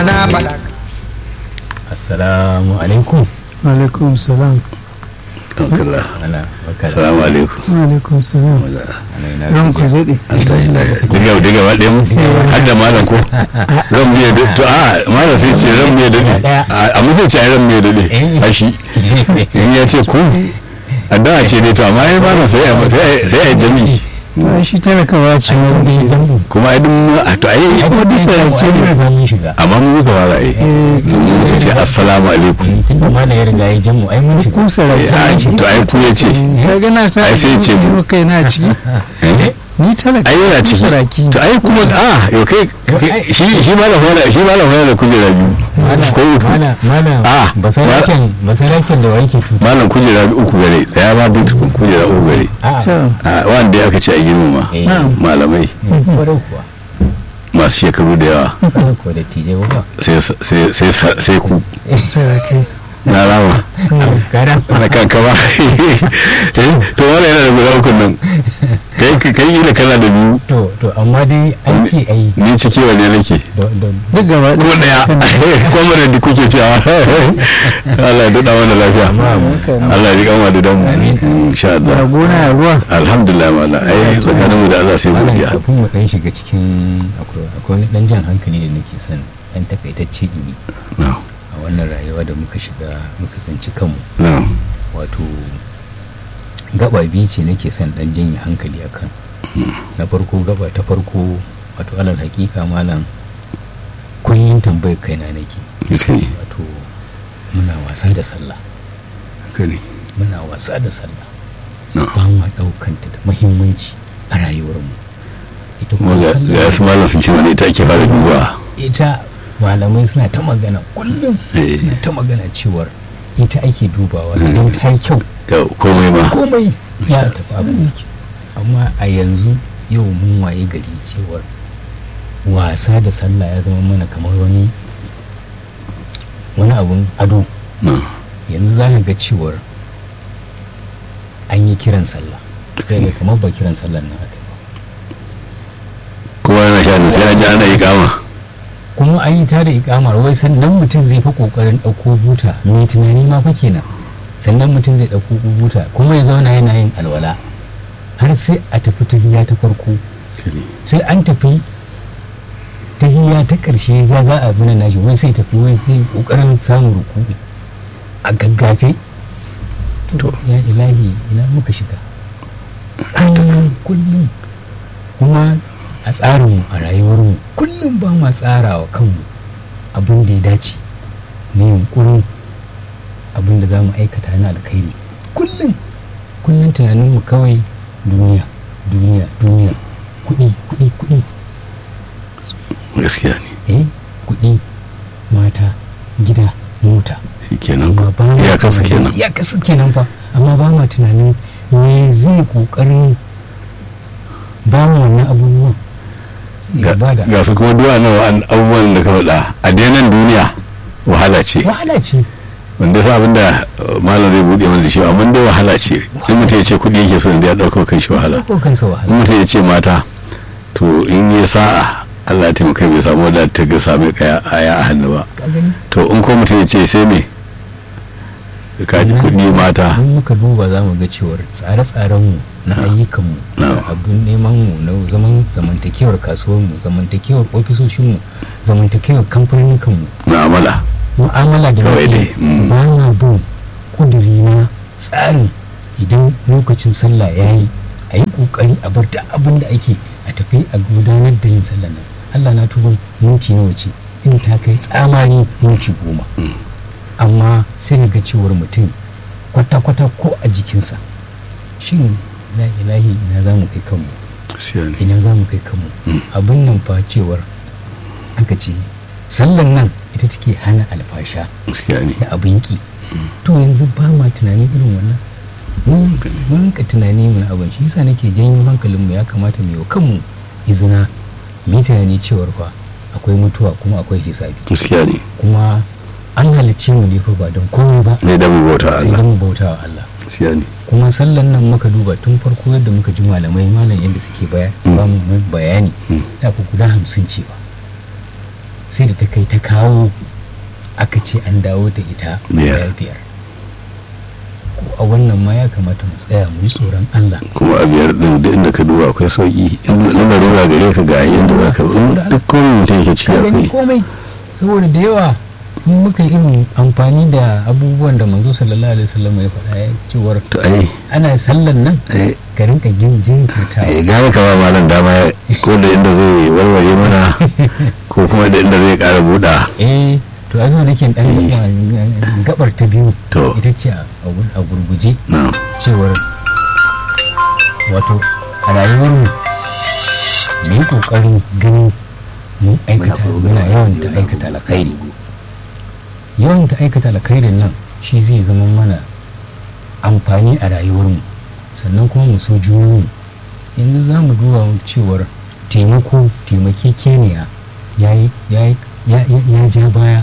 na faɗa assalamu alaikum alaikum salam alhamdulillah ana barka da salamu alaikum alaikum salam ana ina ran ku gajiya. zaɗe an tashi lafiya diga diga ba ɗaya mu har da malam ko ran mu ya daɗe to a malam sai ce ran mu ya daɗe A- amma sai ce ai ran mu ya daɗe Eh. a shi in ya ce ku addu'a ce dai to amma ai malam sai a sai a- sai a yi jami'i ba shi talakawa ce wani kuma ai duk mu- a to ai ai ko disa ya ke ne ba mun shiga amma mu muka fara ai to mu muka ce assalamu alaikum tun da mana ya riga ya jan mu ai mun shiga ku Eh, sarauta ai, to ai ku ya ce ka gana ta Ai, sai ce mu. yi kai na ciki Eh? ni talaka ai yana ku ciki saraki to ai kuma a yau kai kai- shi shi malam wala shi malam wala da kujera biyu ko uku mana mana Ah, basaraken basaraken da wai ke tuta malam kujera uku gare daya ma bin tukun kujera uku gare a to a wanda ya aka ce a girmama eh malamai kwarai kuwa masu shekaru da yawa kwarai kuwa da tije ba sai sai sai sai ku sarakai na rama gara na kanka ba to wala yana da guda uku nan kai kai yi da kana da biyu to to amma dai an ce ai ni ciki wane nake da da duk gaba ko daya kuma da kuke cewa Allah ya dada mana lafiya Allah ya ji kama da damu insha Allah gona ya ruwa alhamdulillah mala ai tsakaninmu da Allah sai malam godiya kafin mu dan shiga cikin akwai akwai wani dan jan hankali da nake son dan takaitacce ini na'am a wannan rayuwa da muka shiga muka tsinci kanmu na'am wato gaba biyu ce nake son dan janye hankali akan na farko gaba ta farko wato alal hakika malam kullum tambayar kaina nake haka ne wato muna wasa da sallah haka ne muna wasa da sallah na'am ba ma daukanta da muhimmanci a rayuwarmu ita kuma kuma ga sallah ga su malam sun ce wani ita ake fara duba ita malamai suna ta magana kullum Eh. suna ta magana cewar ita ake dubawa idan ta yi kyau ga komai ma komai ya tafi abin da ke amma a yanzu yau mun waye gari cewar wasa da sallah ya zama mana kamar wani wani abun ado na'am yanzu za ka ga cewar an yi kiran sallah sai ga kamar ba kiran sallah na aka yi ba kowa yana sha sai an ji ana yi kama kuma an yi ta da ikamar wai sannan mutum zai fa kokarin ɗauko buta mai tunani ma fa kenan sannan mutum zai ɗauko buta kuma ya zauna yana yin alwala har sai a tafi tahiya ta farko sai an tafi tahiya ta ƙarshe ya za a bina nashi wai sai tafi wai sai kokarin samun rukuɗi a gaggafe to ya ilahi ina muka shiga kullum kullum kuma a tsarinmu a rayuwarmu kullum ba ma tsara wa kanmu abin da ya dace na yunkurin abin da za mu aikata na alkhairi kullum kullum tunaninmu kawai duniya duniya duniya kuɗi kuɗi kuɗi gaskiya ne eh kuɗi mata gida mota shi kenan amma ba ma ya kasu tunanin- kenan ya kasu kenan fa amma ba ma tunanin me zai kokarin ba mu wannan abubuwan ya ga bada ga su kuma duwa nawa an abubuwan da ka faɗa a denan duniya wahala ce wahala ce wanda sa abin da uh, malam zai buɗe mana da shi amma dai wahala ce in mutum ya ce kuɗi yake so yanzu ya ɗauka kan shi wahala ko kansa in wahala mutum ya ce mata to in ya sa'a Allah ya taimaka bai samu wadda ta ga same kaya aya a hannu ba ka gani to in ko mutum ya ce sai me ka ji kuɗi mata in muka duba za mu ga cewar tsare-tsarenmu na Na. ayyukanmu Na. da abin nemanmu na zaman zamantakewar kasuwarmu zamantakewar ofisoshinmu zamantakewar kamfaninkanmu mu'amala mu'amala da Kawai muke dai, mm. ba na bin kuduri na tsarin idan lokacin sallah ya yi a yi kokari a bar da abin da ake a tafi a gudanar da yin sallah nan allah na tuba minti nawa ce in ta kai tsamari minti goma amma sai ka ga cewar mutum kwata-kwata ko a jikinsa shin la ilahi ina za mu kai kanmu gaskiya ne ina za mu kai kanmu Mm. abin nan fa cewar aka ce sallan nan ita take hana alfasha gaskiya ne da abin ki to yanzu ba ma tunani irin wannan mun mun rinka tunani mun abin shi yasa nake janyo hankalin mu ya kamata mu yi wa kanmu izina mu yi tunani cewar fa akwai mutuwa kuma akwai hisabi gaskiya ne kuma an halicce mu ne fa ba don komai ba ne da mu bauta sai Allah don mu bauta wa Allah gaskiya ne kuma sallan nan muka duba tun farko yadda muka ji malamai malam yadda suke baya Mm. ba mu bayani Mm. da ku guda hamsin ce ba sai da ta kai ta kawo aka ce an dawo da ita Biyar. guda biyar ko a wannan ma ya kamata mu tsaya mu yi tsoron Allah kuma a biyar din da inda ka duba akwai sauki in na larura gare ka ga yadda za ka in duk komai mutum yake ciki ka gani akwai komai saboda da yawa in muka yi irin amfani da abubuwan da manzo sallallahu alaihi wasallam ya faɗa ya cewar to ai ana sallan nan ai ka rinka jin jinkirtawa ai gane ka ba malam dama ko da inda zai warware mana ko kuma da inda zai ƙara buɗa eh to a zo nake dan Eh. gaba- gabar ta biyu To. ita ce a a gurguje na cewar wato a rayuwar mu mu yi kokarin ganin mun aikata muna yawan ta aikata alkhairi yawan ta aikata alkhairin nan shi zai zama mana amfani a rayuwar mu sannan kuma mu so junanmu yanzu za mu duba cewar taimako taimakekeniya ya yi ya yi- ya- ya- ya ja baya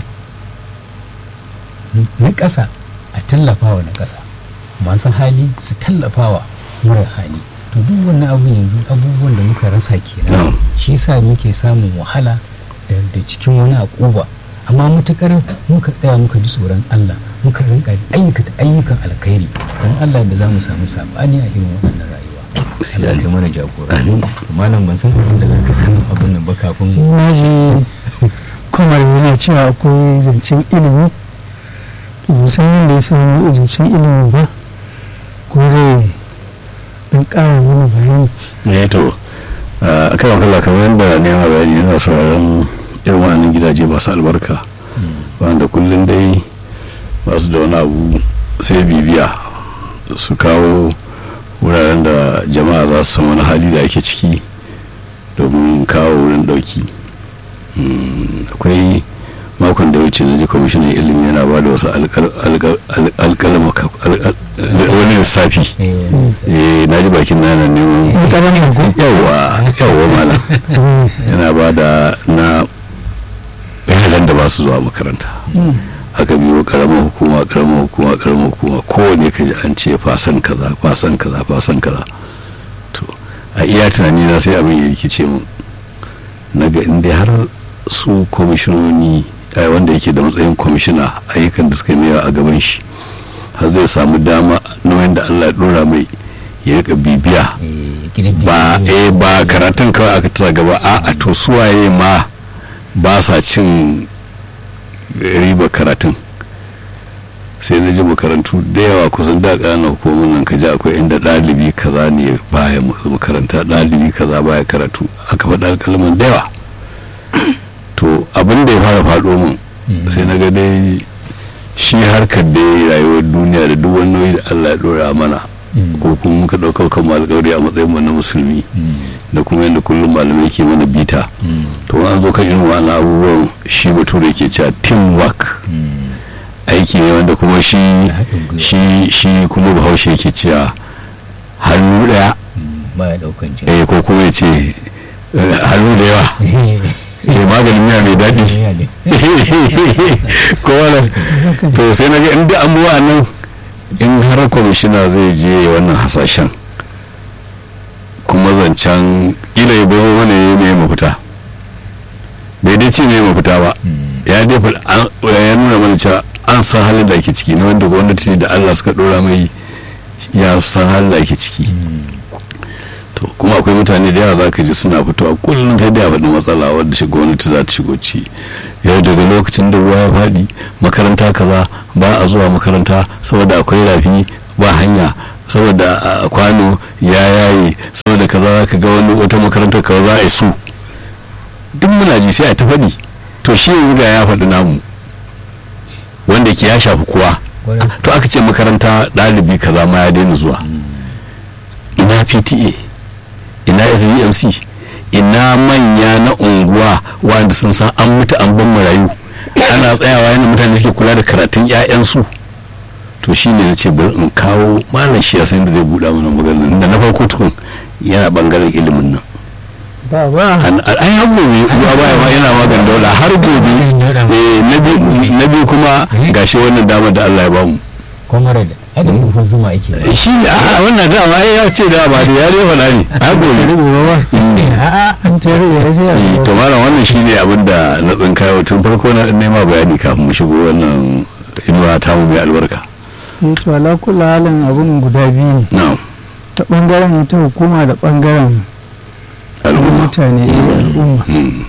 na ƙasa a tallafawa na ƙasa masu hali su tallafawa mara hali to duk wannan abu yanzu abubuwan da muka rasa kenan Mm. shi sa muke samun wahala da da cikin wani akuba amma mutukar muka tsaya muka ji tsoron Allah muka rinka ayyukata ayyukan alkhairi don Allah da za mu samu sabani a irin wannan rayuwa Allah kai mana jagora malam ban san abin da zaka kan abin nan ba kafin na ji kwamar yana cewa akwai zancen ilimi to musamman da ya samu zancen ilimi ba ko zai dan ƙara mana bayani ne to a kan kalla kamar yadda nema bayani yana sauraron irin wannan gidaje masu albarka wanda kullum dai ba su da wani abu sai bibiya su kawo wuraren da jama'a za su san wani hali da ake ciki domin kawo wurin dauki Mm, akwai makon da wuce na ji kwamishinan ilimi yana ba da wasu alkalama wani lissafi eh, eh na ji bakin nana neman ƙaramin ko yawa yawa malam yana ba da na yaran da ba su zuwa makaranta aka biyo karamar hukuma karamar hukuma karamar hukuma kowane ka ji an ce fasan kaza fasan kaza fasan kaza to a iya tunani na sai abin ya rikice mu na ga inda har su kwamishinoni eh, wanda yake da matsayin kwamishina ayyukan da suka yi a gaban shi har zai samu dama na wanda allah ya dora mai ya rika bibiya eh, gidan ba jiki. eh ba karatun kawai aka tasa gaba a a to suwaye ma ba sa cin riba karatun sai na ji makarantu da yawa kusan da ƙananan hukumar nan ka ji akwai inda ɗalibi kaza ne baya makaranta ɗalibi kaza baya karatu aka faɗa alƙalman da yawa to abin da ya fara faɗo min Mm. sai na ga dai shi harkar da rayuwar duniya da duk wani nauyi da Allah ya ɗora mana Mm. ko kuma muka ɗaukar kan alƙawari a matsayin mu na musulmi Mm. da kuma yadda kullum malamai ke mana bita Mm. to an zo kan irin wannan abubuwan shi bature ke cewa teamwork Mm. aiki ne wanda kuma shi haɗin gwiwa. shi shi kuma bahaushe ke cewa hannu ɗaya Mm. baya ɗaukan jini eh ko kuma ya ce eh, hannu da yawa eh maganin miya mai daɗi Ya ne. ko wala to sai na ga inda an buwa nan in har kwamishina zai je wannan hasashen kuma zancen ila ya bazo mana ya mai mafita bai dai ce mai mafita ba Mm. ya dai faɗi- an- ya nuna mana cewa an san halin da ake ciki na wanda gwamnati da allah suka ɗora mai ya san halin da ake ciki Mm. to kuma akwai mutane da yawa za ka ji suna fitowa kullum sai da faɗi matsala wadda shi gwamnati za ta shigo ci yau daga lokacin da ruwa ya faɗi makaranta kaza ba a zuwa makaranta saboda akwai rafi ba hanya saboda a kwano ya yaye saboda kaza za ka ga wani wata makarantar kaza za a yi su duk muna ji sai a ta faɗi to shi yanzu ga ya faɗi namu wanda ke ya shafi kowa Kwarai. to aka ce makaranta ɗalibi kaza ma ya daina zuwa ina pta ina sbmc ina manya na unguwa wanda sun san an mutu an ban marayu ana tsayawa yana mutane suke kula da karatun 'ya'yansu to shi ne na ce bari in kawo malam shi ya san da zai buɗa mana maganar da na farko tukun yana bangaren ilimin nan ba ba an an har gobe ruwa baya ma yana magan daula har gobe eh, na biyu- na biyu kuma gashi wannan damar da Allah ya bamu comrade ai da kofar zuma ake ba shi ne a wannan dama ai ya ce da ba da ya dai faɗa ne a gobe a'a an tare ya sai Eh, a to malam wannan shi ne abin da na tsinkayo tun farko na nema bayani kafin mu shigo wannan inuwa ta mu mai albarka yi to ala kula halin abun guda biyu ne na'am ta bangaren ita hukuma da bangaren al'umma mutane eh, al'umma Mm.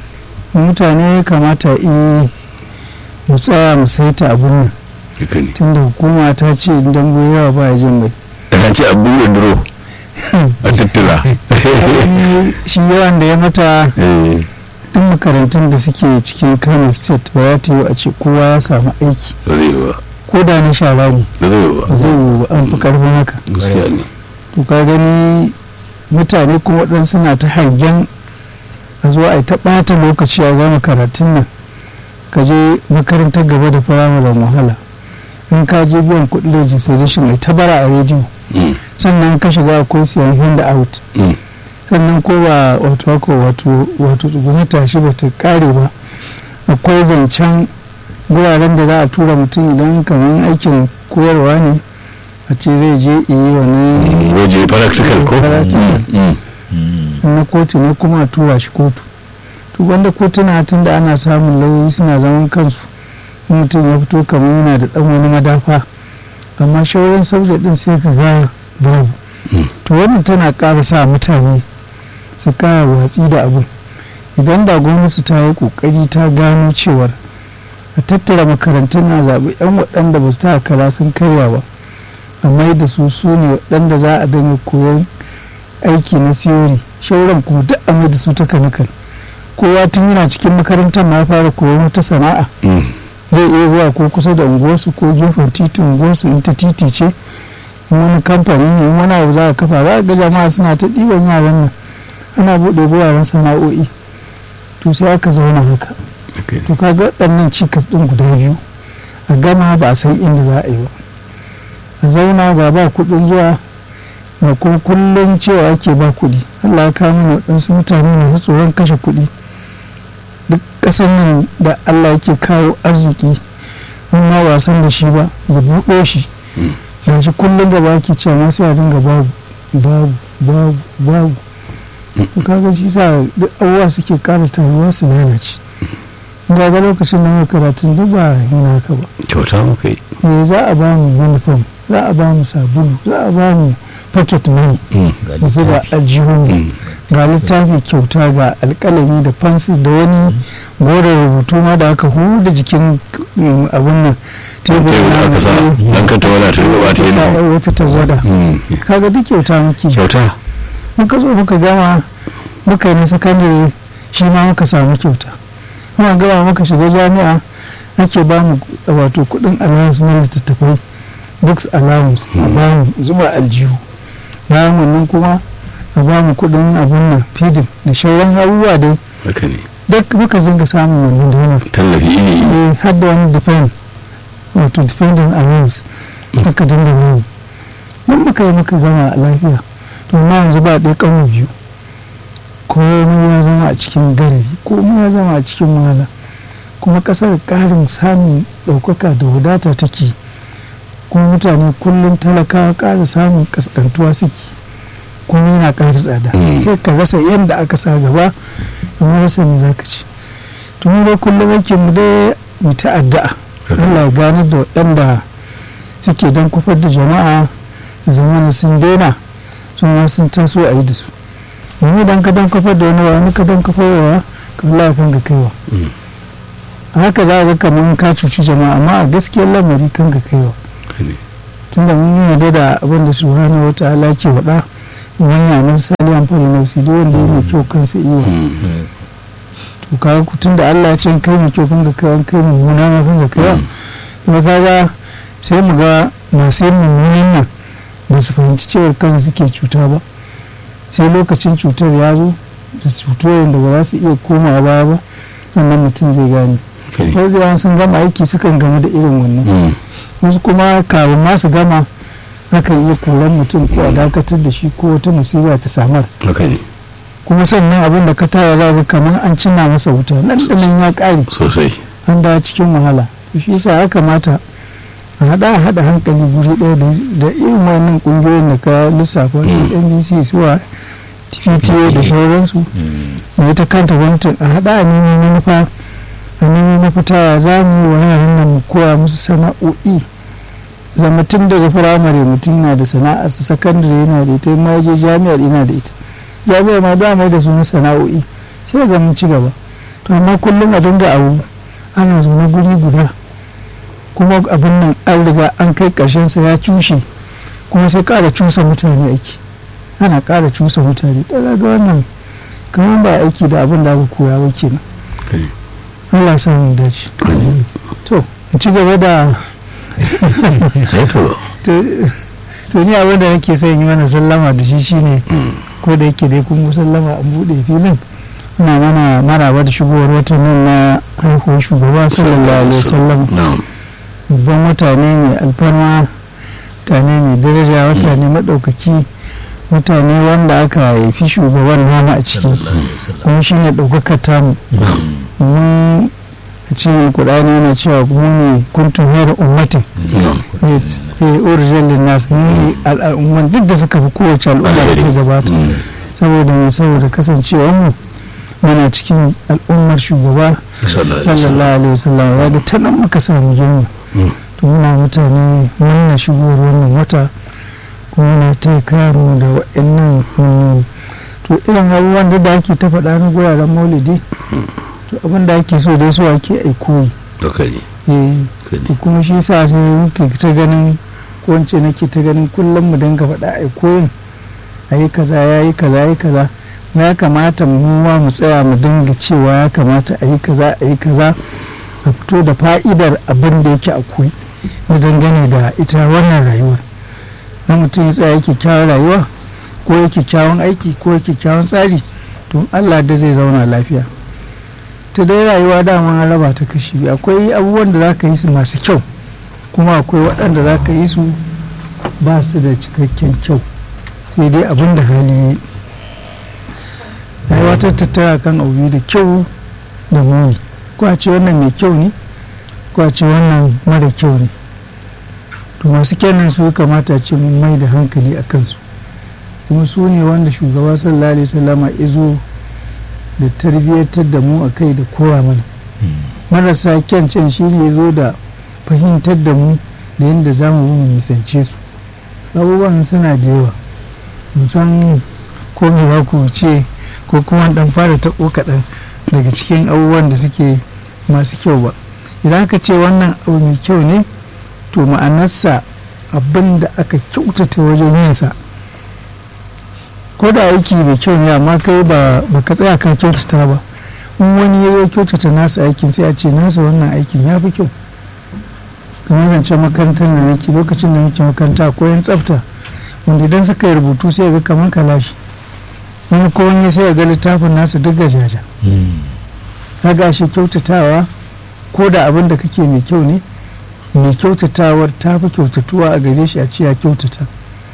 mutane ya kamata eh mu tsaya mu saita abun nan haka ne tunda hukuma ta ce idan bai yawa ba ya jin bai da ce abin da duro a tattala Ai, shi yawan da ya mata Eh, duk makarantun da suke cikin kano state ba ya ta yi a ce kowa ya samu aiki ba zai yi ba ko da na shara ne ba zai yi ba ba zai yi ba an fi karfin haka gaskiya ne to ka gani mutane kuma waɗansu na ta hangen a zo a yi ta ɓata lokaci a gama karatun nan ka je makarantar gaba da firamaren wahala in ka je biyan kuɗin registration ai ta bara a rediyo Mm, sannan ka shiga akwai siyan hand out mm, sannan ko ba wato ko wato wato tsuguna tashi ba ta kare ba akwai zancen guraren da za a tura mutum idan kamar aikin koyarwa ne a ce zai je yi wani mm, waje practical ko Practical. Mm, mm. na kotu ne kuma a tura shi kotu to wanda kotuna tun da ana samun lauyoyi suna zaman kansu in mutum ya fito kamar yana da dan wani madafa amma shawarar sauja din sai ka ga babu Mm. to wannan tana ƙara sa mutane su kara watsi da abin idan da gwamnati ta yi ƙoƙari ta gano cewar a tattara makarantun na zaɓi 'yan waɗanda ba su ta kara sun karya ba amma da su su ne waɗanda za a dinga koyar aiki na siyori shauran kuma duk a mai da su ta kanikal kowa tun yana cikin makarantar ma ya fara koyon wata sana'a Mm. zai iya zuwa ko kusa da unguwarsu ko gefen titin unguwarsu in ta titi ce in wani kamfani ne in wani abu za a kafa za a ga jama'a suna ta ɗiban yaran nan ana buɗe wuraren sana'o'i to sai aka zauna haka Okay. to kaga waɗannan cikas ɗin guda biyu a gama ba a san inda za a yi ba a zauna ba ba kuɗin zuwa ba kuma kullum cewa ake ba kuɗi Allah ya kawo mana waɗansu mutane masu tsoron kashe kuɗi duk ƙasar nan da Allah yake kawo arziki in ma ba san da shi ba ya buɗo shi Mm. ga shi kullum da ba ke cewa ma sai a dinga babu babu babu babu Mm. to kaga shi sa duk abubuwa suke ƙara taruwa su lalace ga ga lokacin da muka karatun duk ba yana haka ba kyauta muka yi eh za a ba mu uniform za a ba mu sabulu za a ba mu pocket money Mm, ga mu zuba littafi. a jihun mm. ga littafi kyauta ga alkalami da fansi da wani goron rubutu ma da aka huda jikin mm, abun nan tebur Tebur na aka sa eh, dan ka tawala ta gaba ta sa yi yar wata tawada Mm. kaga duk kyauta muke kyauta muka zo muka gama muka yi na sakandare shi ma muka samu kyauta muka gama muka shiga jami'a ake ba mu wato kudin allowance na littattafai books allowance a ba mu zuba aljihu bayan wannan kuma a ba mu kudin abun nan feeding da shauran abubuwa dai haka ne duk muka zinga samun wannan donar tallafi iri iri eh har da wani defend wato defending allowance muka dinga nuni mun muka yi muka gama a lafiya to ma yanzu ba ɗaya ƙaunar biyu komai ya zama a cikin garari komai ya zama a cikin wahala kuma ƙasar ƙarin samun ɗaukaka da wadata take kuma mutane kullum talakawa ƙara samun ƙasƙantuwa suke kuma yana ƙara tsada Mm. sai ka rasa yadda aka sa gaba amma rasa me za ka ci tun da kullum yake mu dai mu ta addu'a Allah ya gane da waɗanda suke don kufar da jama'a su zama na sun daina su ma sun taso a yi da su domin idan ka don kufar da wani wani ka don kufar wa ka lafin ga kaiwa Mm. a haka za a ga kamar ka cuci jama'a amma a gaskiyar lamari kan ga kaiwa haka ne tunda mun yarda da abin da subhanahu wa ta'ala ke faɗa wani yanar sali amfani na wasu duk wanda ya mai kyau kansa iya Mm. to kaga ku tunda Allah ya ce kai mai kyau kan ga kai kai mummuna ma kan ga kai kuma kaga sai mu ga masu yin mummunan nan ba su fahimci cewar kansu suke cuta ba sai lokacin cutar ya zo da cutar da ba za su iya komawa baya ba wannan mutum zai gane haka ne wasu yawan sun gama aiki sukan gama da irin wannan Mm. wasu kuma kafin ma su gama akan iya koran mutum ko a dakatar da shi ko wata musiba ta samar haka ne kuma sannan abin da ka tara za ga kamar an cinna masa wuta nan da nan ya ƙare sosai an dawo cikin wahala to shi yasa ya kamata a haɗa a haɗa hankali guri ɗaya da irin wannan ƙungiyoyin da ka lissafa su nbc suwa pta da sauransu da ita kanta gwamnatin a haɗa a neman manufa a neman mafita za mu yi wa yaran nan mu koya musu sana'o'i zama tun daga firamare mutum na da sana'a su sakandare yana da ita ma je jami'ar ina da ita jami'ar ma da mai da su na sana'o'i sai ga mun ci gaba to amma kullum a dinga abu ana zaune guri guda kuma abin nan an riga an kai karshen sa ya cushe kuma sai ƙara cusa mutane aiki ana ƙara cusa mutane ɗaga ga wannan kamar ba aiki da abin da aka koya ba kenan Allah sa mu dace to in ci gaba da to ni abin da nake son yi mana sallama da shi shine ko da yake dai kun sallama an buɗe filin ina mana maraba da shigowar watan nan na haihuwar shugaba sallallahu alaihi wasallam babban mutane mai alfarma mutane mai daraja mutane maɗaukaki mutane wanda aka haifi shugaban nama a ciki kuma shi ne ɗaukakar tamu mun a cikin kudani yana cewa mu ne kuntun hera ummatin original nasu mu ne al'umman duk da suka fi kowace al'umma da ta gabata saboda mai saboda kasancewar mu muna cikin al'ummar shugaba sallallahu alaihi wasallam ya ga ta nan muka samu girma to muna mutane muna shigowar wannan wata kuma na ta mu da wa'annan to irin abubuwan da ake ta faɗa na guraren maulidi to abin da ake so dai so ake aikoyi to kuma shi sa sai ke ta ganin ko wance nake ta ganin kullum mu dinga faɗa aikoyin a yi kaza ya yi kaza ya yi kaza ya kamata mu ma mu tsaya mu dinga cewa ya kamata a yi kaza a yi kaza a fito da fa'idar abin da yake akwai na dangane da ita wannan rayuwar na mutum ya tsaya yake kyawun rayuwa ko yake kyawun aiki ko yake kyawun tsari to allah da zai zauna lafiya ta dai rayuwa dama an raba ta kashi akwai abubuwan da za ka yi su masu kyau kuma akwai waɗanda za ka yi su ba su da cikakken kyau sai dai abin da hali yi rayuwa ta tattara kan abu da kyau da muni ko a ce wannan mai kyau ne ko a ce wannan mara kyau ne to masu kenan su kamata ce mun mai da hankali a kansu kuma su ne wanda shugaba sallallahu alaihi wasallama izo da tarbiyyatar da mu a kai da kowa mana marasa kyan can shi ne zo da fahimtar da mu da yadda za mu nisance su abubuwan suna da yawa musan ko me za ku ce ko kuma dan fara taɓo kaɗan daga cikin abubuwan da suke masu kyau ba idan aka ce wannan abu mai kyau ne to ma'anarsa abin da aka kyautata wajen yinsa ko da aiki mai kyau ne amma kai ba ka tsaya kan kyautata ba in wani ya zo kyautata nasa aikin sai a ce nasa wannan aikin ya fi kyau kamar zancen makarantar da nake lokacin da muke makaranta ko yan tsafta wanda idan suka yi rubutu sai ga kamar kalashi wani ko wani sai ga littafin nasu duk gajaja kaga shi kyautatawa ko da abin da kake mai kyau ne mai kyautatawar ta fi kyautatuwa a gare shi a ce ya kyautata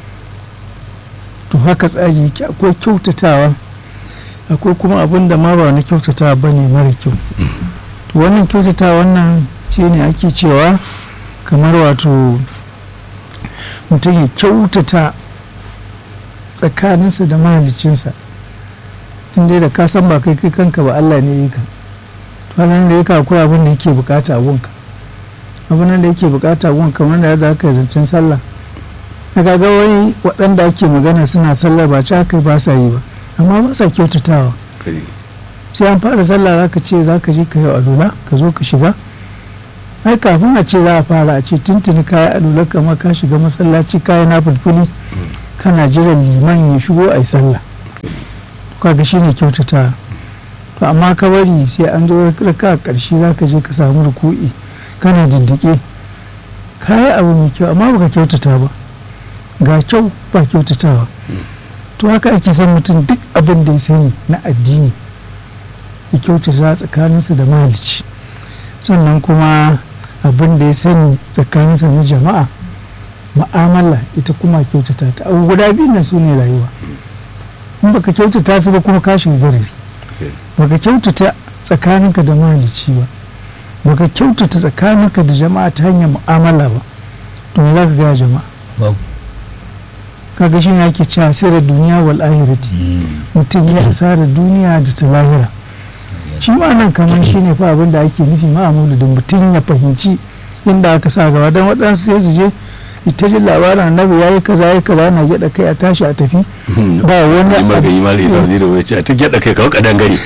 to haka tsari yake akwai kyautatawa akwai kuma abin da ma ba na kyautatawa ba ne mara kyau to wannan kyautatawa wannan shi ne ake cewa kamar wato mutum ya kyautata tsakaninsa da mahalicinsa tun dai da ka san ba kai kai kanka ba Allah ne yi ka to nan da yake akwai abin da yake bukata a gunka abin da yake bukata a gunka wanda ya za ka zancen sallah na kaga wai waɗanda ake magana suna sallar ba ci haka ba sa yi ba amma ba sa kyautatawa sai an fara sallah za ka ce za ka je ka yi alula ka zo ka shiga ai kafin a ce za a fara a ce tuntuni ka yi alula kamar ka shiga masallaci ka yi na fulfuli kana jiran liman ya shigo a yi sallah kaga shi ne kyautatawa to amma ka bari sai an zo raka a ƙarshe za ka je ka samu ruku'i kana dindike ka yi abu mai kyau amma baka kyautata ba ga kyau ba kyautatawa to haka ake son mutum duk abin da ya sani na addini ya kyautata tsakaninsa da mahalici sannan kuma abin da ya sani tsakaninsa na jama'a ma'amala ita kuma kyautata ta abu guda biyu na su ne rayuwa in baka kyautata su ba kuma kashin garari baka kyautata tsakaninka da mahalici ba baka kyautata tsakaninka da jama'a ta hanyar mu'amala ba to me za ka gaya jama'a babu kaga shi ne ake cewa asirar duniya wal ahirati mutum ya asarar duniya da ta lahira shi ma nan kamar shi ne fa abin da ake nufi ma a maulidin mutum ya fahimci inda aka sa gaba don waɗansu sai su je ita jin labarin annabi ya yi kaza ya yi kaza na gyaɗa kai a tashi a tafi ba wani yi maka abu yi mala isa zira wai ce a ta gyaɗa kai kawo kadan gari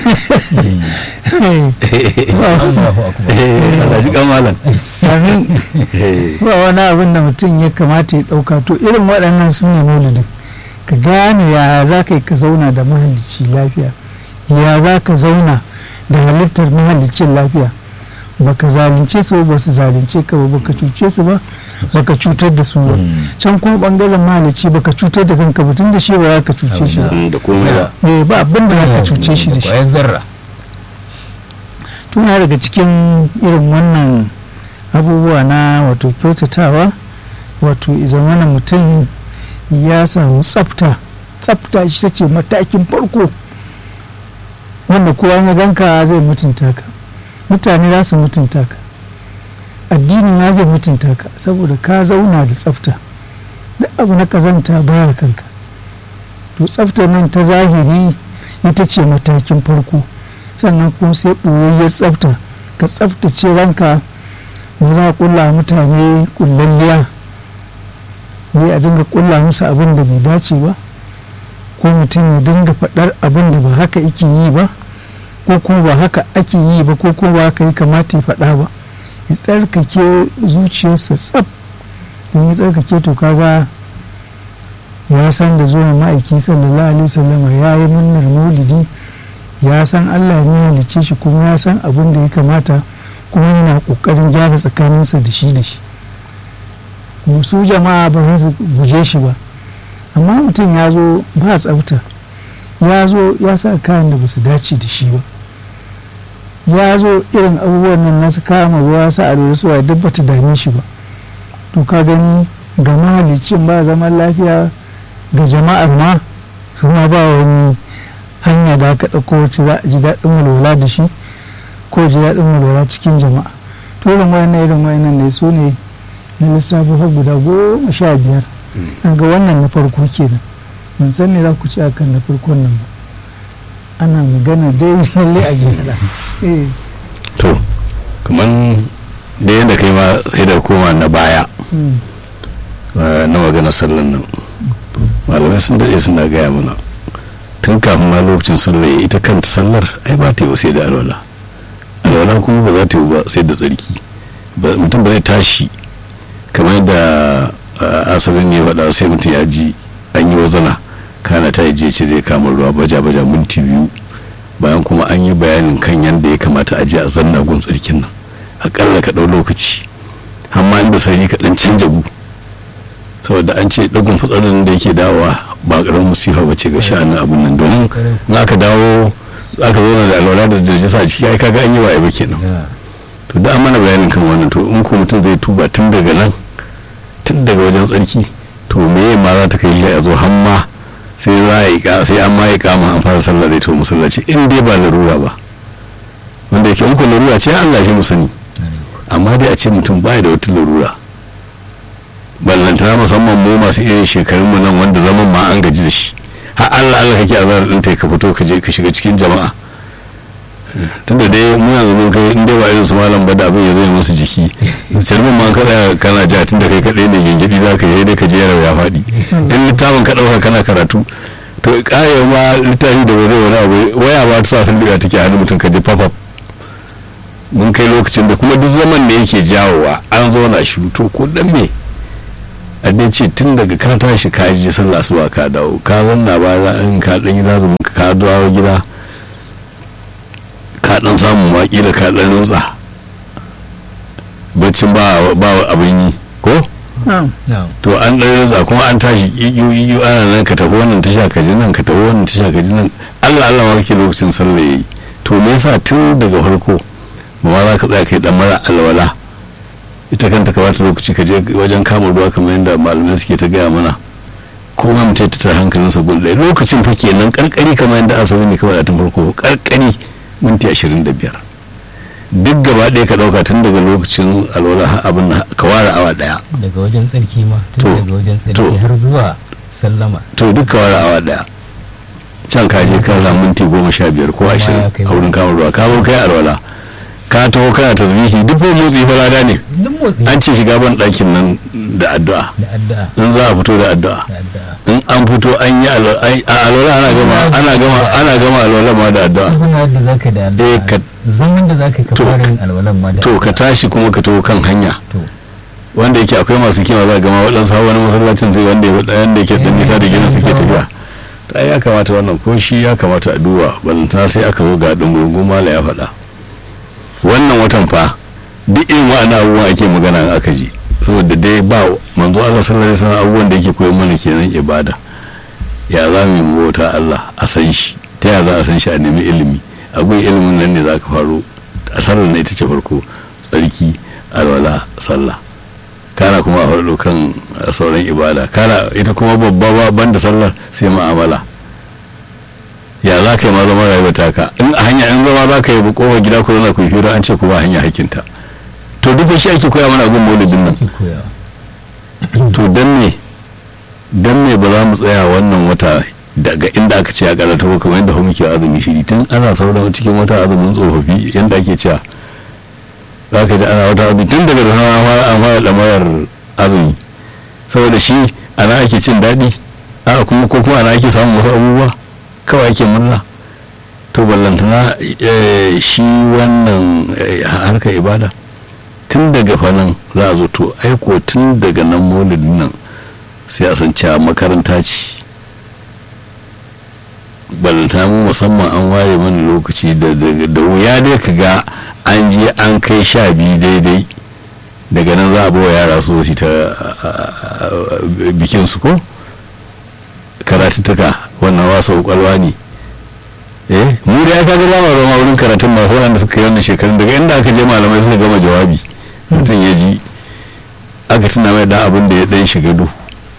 Allahu akbar Allah shi kamalan domin ba wani abin da mutum ya kamata ya ɗauka to irin waɗannan su ne maulidin ka gane ya za ka yi ka zauna da mahalicci lafiya ya za ka zauna da halittar mahalicin lafiya baka zalunce su ba su zalunce ka ba baka cuce su ba baka cutar da su ba can kuma bangaren mahalicci baka cutar da kanka ba tun da shi ba za ka cuce shi ba da komai da eh ba abin da za ka cuce shi da shi kwayar zarra tuna daga cikin irin wannan abubuwa na wato kyautatawa wato izamana mutum ya samu tsafta tsafta shi ta ce matakin farko wanda kowa ya ganka zai mutunta ka mutane za su mutunta ka addini ma zai mutunta ka saboda ka zauna da tsafta duk abu na kazanta baya kanka to tsaftar nan ta zahiri ita ce matakin farko sannan kuma sai ɓoyayyar tsafta ka tsaftace ranka ba za a ƙulla mutane ƙullalliya ne a dinga ƙulla musu abin da bai dace ba ko mutum ya dinga faɗar abin da ba haka yake yi ba ko kuma ba haka ake yi ba ko kuma ba haka yi kamata ya faɗa ba ya tsarkake zuciyarsa tsaf don ya tsarkake to kaga ya san da zuwan ma'aiki sallallahu alaihi wasallama ya yi murnar maulidi ya san Allah ya halicce shi kuma ya san abin da ya kamata kuma yana kokarin gyara tsakaninsa da shi da shi kuma su jama'a ba za su guje shi ba amma mutum ya zo ba tsafta ya zo ya sa kayan da ba su dace da shi ba ya zo irin abubuwan nan na su kama ruwa sa a lura suwa duk bata dame shi ba to ka gani ga mahalicin ba zaman lafiya ga jama'ar ma kuma ba wani hanya da aka ɗauko wacce za a ji daɗin walwala da shi ko ji daɗin walwala cikin jama'a to irin wayannan irin wayannan ne su ne na lissafi har guda goma sha biyar an ga wannan na farko kenan ban san ne za ku ci akan na farkon nan ba ana magana dai lalle a gyara eh to kamar da yadda kai ma sai da koma na baya mm, eh, na magana sallan nan malamai sun daɗe suna gaya mana tun kafin ma lokacin sallar ya ita kanta sallar ai ba ta yi sai da alwala alwala kuma ba za ta yi ba sai da tsarki Ba- mutum ba zai tashi kamar da ah, asalin ne faɗa sai mutum ya ji an yi wazana kana ta yi ce zai kama ruwa baja baja minti biyu bayan kuma an yi bayanin kan yadda ya kamata a je a zanna gun tsarkin nan akalla ka ɗau lokaci amma inda sarari ka ɗan canja gu saboda an ce ɗagun fitsarin da yake dawowa ba ƙaramin musifa ba ce ga sha'anin abin nan domin in aka dawo aka zo da alwala da dajasa a ciki ai kaga an yi wa ba kenan to da an mana bayanin kan wannan to in ko mutum zai tuba tun daga nan tun daga wajen tsarki to meye ma za ta kai shi a zo hamma sai za a yi ka- sai an ma yi kama an fara sallah zai to musallaci in dai ba larura ba wanda yake in ko larura ce Allah ya fi mu sani amma dai a ce mutum baya da wata larura ballantana musamman mu masu irin shekarun mu nan wanda zaman ma an gaji da shi har Allah Allah kake azar din ka fito ka je ka shiga cikin jama'a tunda dai mu yanzu mun kai in dai ba irin su malam ba da abin ya zai musu jiki calmin ma kada kana ja tunda kai kadai ne gingidi za ka yi dai ka je yaro ya faɗi in littafin ka ɗauka kana karatu to kare ma littafi da ba zai wani abu waya ba ta sa sun diga take hannun mutum ka je fafaf mun kai lokacin da kuma duk zaman da yake jawowa an zauna shi to ko dan me a dai ce tun daga ka tashi ka je sallah asuba ka dawo ka zanna ba in ka dan yi lazumin ka ka dawo gida ka dan samu waki da ka dan rutsa baccin ba ba abin yi ko na'am to an dan rutsa kuma an tashi iyo iyo ana nan ka tafi wannan tasha ka ji nan ka tafi wannan tasha ka ji nan Allah Allah ma kake lokacin sallah yayi to me yasa tun daga farko ba ma za ka tsaya kai dan mara alwala ita kanta ka bata lokaci ka je wajen kama ruwa kamar yadda malamai suke ta gaya mana ko ma mutum ta tara hankalinsa gun ɗaya lokacin fa kenan karkari kamar yadda asali ne kawai a tun farko karkari minti ashirin da biyar duk gaba ɗaya ka ɗauka tun daga lokacin alwala har abin nan ka ware awa ɗaya daga wajen tsarki ma To, tun daga wajen to. tsarki har zuwa sallama to duk ka ware awa ɗaya can ka je ka samu minti goma sha biyar ko Kuma ashirin ya kai a wurin kama ruwa ka zo kai alwala ka taho kana tasbihi duk fa motsi fa lada ne duk motsi an ce shiga ban ɗakin nan da addu'a da addu'a in za a fito da addu'a da addu'a in an fito an yi alwala ai- a alwala ana gama ana gama ana gama alwala ma da addu'a abin da zaka da Eh, addu'a ka- zaman da zaka yi ka to- fara yin alwalan ma da to ka addu'a. tashi kuma ka taho kan hanya to wanda yake akwai masu kima za gama waɗansu hawa wani masallacin sai wanda ya wanda yake dan nisa da gidan suke tafiya ta ya kamata wannan ko shi ya kamata a duba balanta sai aka zo ga dungurgun mala ya faɗa wannan watan fa duk irin wa'annan abubuwan ake magana in aka ji saboda dai ba manzo Allah sallallahu alaihi wasallam abubuwan da yake koyar mana kenan ibada ya za mu yi mu bauta Allah a san shi ta ya za a san shi a nemi ilimi akwai ilimin nan ne za ka faro a sallar na ita ce farko tsarki alwala sallah kana kuma a faɗo kan sauran ibada kana ita kuma babba ba banda sallar sai ma'amala ya za ka yi ma zama rayuwa taka in a hanya in zama za ka yi kowa gida ko zana ku yi hira an ce ku ba hanya hakinta to duk shi ake koya mana abin maulidin nan ake koyawa to dan me dan me ba za mu tsaya wannan wata daga inda aka ce a karata ko kamar yadda muke azumi shiri tun ana sauran cikin wata azumin tsofaffi yadda ake cewa za ka ji ana wata azumi tun daga da an fara an fara lamarar azumi saboda shi ana ake cin daɗi a kuma ko kuma ana ake samun wasu abubuwa kawai ake murna to ballantana eh, shi wannan eh, harkar ibada tun daga fanan za a zo to aiko tun daga nan maulidin nan sai a san cewa makaranta ce balanta mu musamman an ware mana lokaci da da- da wuya dai ka ga an je an kai sha biyu daidai daga nan za a bawa yara su su ta bikin su ko karatuttuka wannan wasa kwalwa ne eh mu da ya kaga ba ma zama wurin karatun masu wanda suka yi wannan shekarun daga inda aka je malamai suka gama jawabi mutum ya ji aka tuna mai da abin da ya dan shiga duhu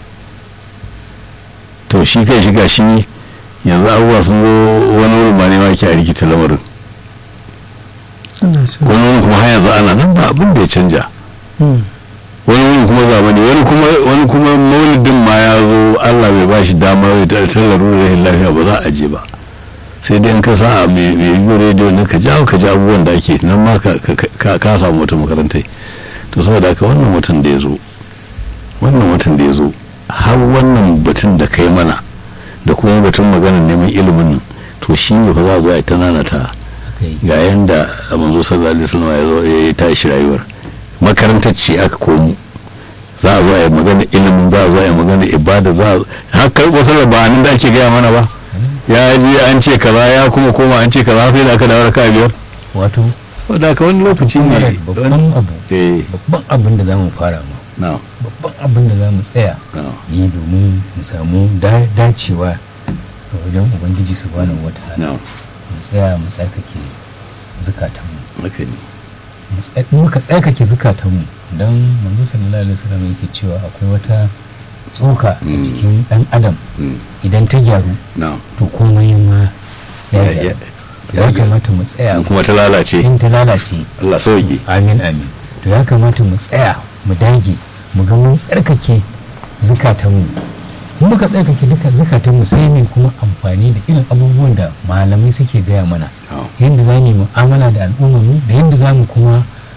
to shi kai shiga shi yanzu abubuwa sun zo wani wurin ma ne ma ke a rikita lamarin Allah sa wani wurin kuma har yanzu ana nan ba abin da ya canja Mm. wani wurin kuma zamani wani kuma wani kuma maulidin ma ya zo Allah bai ba shi dama ya ta ta larurar rahin lafiya ba za a je ba sai dai in ka sa a mai mai yi rediyo ne ka jawo ka ji abubuwan da ake nan ma ka ka- ka samu wata makarantai to saboda haka wannan watan da ya zo wannan watan da ya zo har wannan batun da kai mana da kuma batun maganar neman ilimin nan to shi ne fa za a zo a yi ta nanata aka yi ga yanda manzo sallallahu alaihi wasallam ya zo ya yi tashi rayuwar makarantar ce aka komo za a zo a yi magana ilimin za a zo a yi magana ibada za a haka wasu ba nan da ake gaya mana ba ya je an ce kaza ya kuma koma an ce kaza sai da aka dawo raka biyar wato wadda aka wani lokaci ne babban abu eh babban abin da za mu fara ma na babban abin da za mu tsaya na yi domin mu samu da- dacewa a wajen ubangiji su bani wata na mu tsaya mu tsarkake zukatanmu haka ne mu tsa- in muka tsarkake zukatanmu don manzo sallallahu alaihi wasallam yake cewa akwai wata tsoka a Mm. cikin dan adam Mm, idan ta gyaru na to komai ma ya Ya- gyaru ya- ya ya- kamata mu tsaya in kuma ta lalace in ta lalace Allah sauki amin amin to ya kamata mu tsaya mu dage mu ga mun tsarkake zukatanmu in muka tsarkake duka zukatanmu sai ne kuma amfani da irin abubuwan da malamai suke gaya mana na yadda za mu yi mu'amala da al'ummarmu da yadda za mu kuma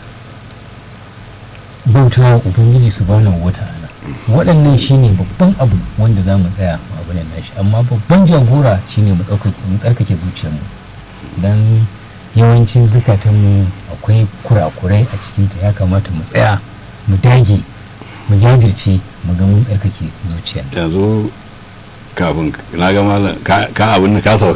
bauta wa ubangiji su bani wata ala waɗannan shine babban abu wanda za mu tsaya mu abu nan nashi amma babban jagora shine mu ɗaukake mu tsarkake zuciyarmu don yawancin zukatanmu akwai kurakurai a cikinta ya kamata mu tsaya mu dage mu jajirce mu ga mun tsarkake zuciya yanzu kafin na ga malam ka ka abin da ka sauka